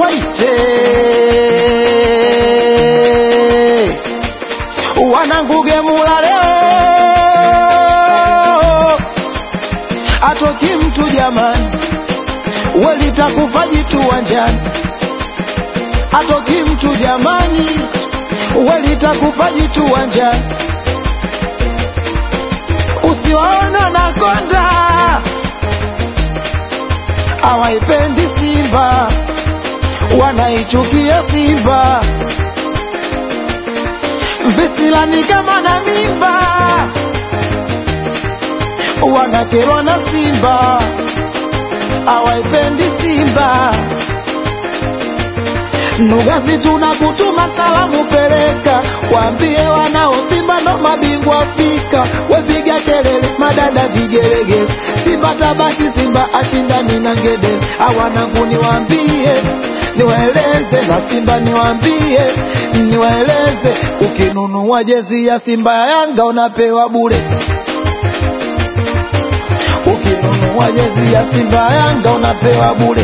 waite wananguge mula leo atoki mtu jamani welitakufa jitu wanjani atoki mtu jamani welitakufa jitu wanjani usiwaona na konda hawaipendi Simba, wanaichukia Simba. Mbisilani kama na mimba, wanakerwa na Simba, hawaipendi Simba. Nugazi tunakutuma salamu, peleka waambie wanao Simba ndo mabingwa Afrika. Wepiga kelele, madada vigelegele, Simba tabaki, Simba ashindani na ngedere. Awanangu niwaambie, niwaeleze na Simba niwaambie, niwaeleze, ukinunua jezi ya Simba ya Yanga unapewa bure. Ukinunua jezi ya Simba ya Yanga unapewa bure.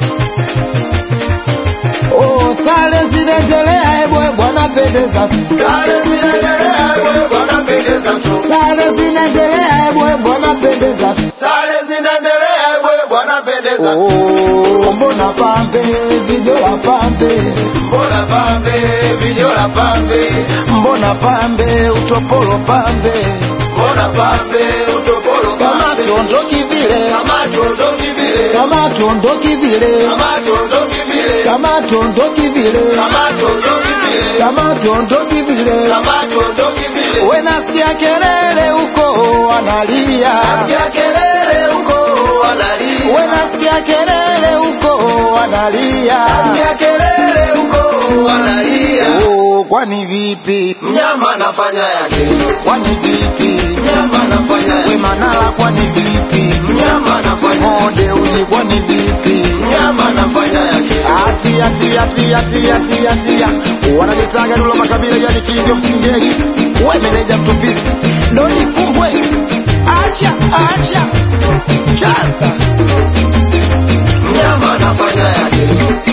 Oh, sare zinaendelea, ebwe bwana pendeza tu. Sare zinaendelea, ebwe bwana pendeza tu. Sare zinaendelea, ebwe bwana pendeza tu. Sare zinaendelea, ebwe bwana pendeza tu. Oh, mbona pambe vijola pambe, Mbona pambe, vijola pambe. mbona pambe utopolo pambe, Mbona pambe, utopolo kama pambe. tuondoki vile, Kama tuondoki vile. kama tuondoki vile, Kama tuondoki vile. kama tuondoki vile, Kama tuondoki vile. kama tuondoki vile. Kama tuondoki vile. We nasikia kelele huko wanalia, Nasikia kelele huko wanalia. we nasikia kelele huko wanalia. Nasikia kelele huko wanalia. Oh, kwani vipi? Mnyama anafanya yake. Kwani vipi? Mnyama anafanya We yake. Manara kwani vipi? Mnyama anafanya yake. Monde uzi kwani vipi? Mnyama anafanya yake. Ati ati ati ati ati ati wananitaga Dula Makabila yani king of singeli. We meneja mtupisi ndo nifumbwe. Acha acha chaza Mnyama anafanya yake.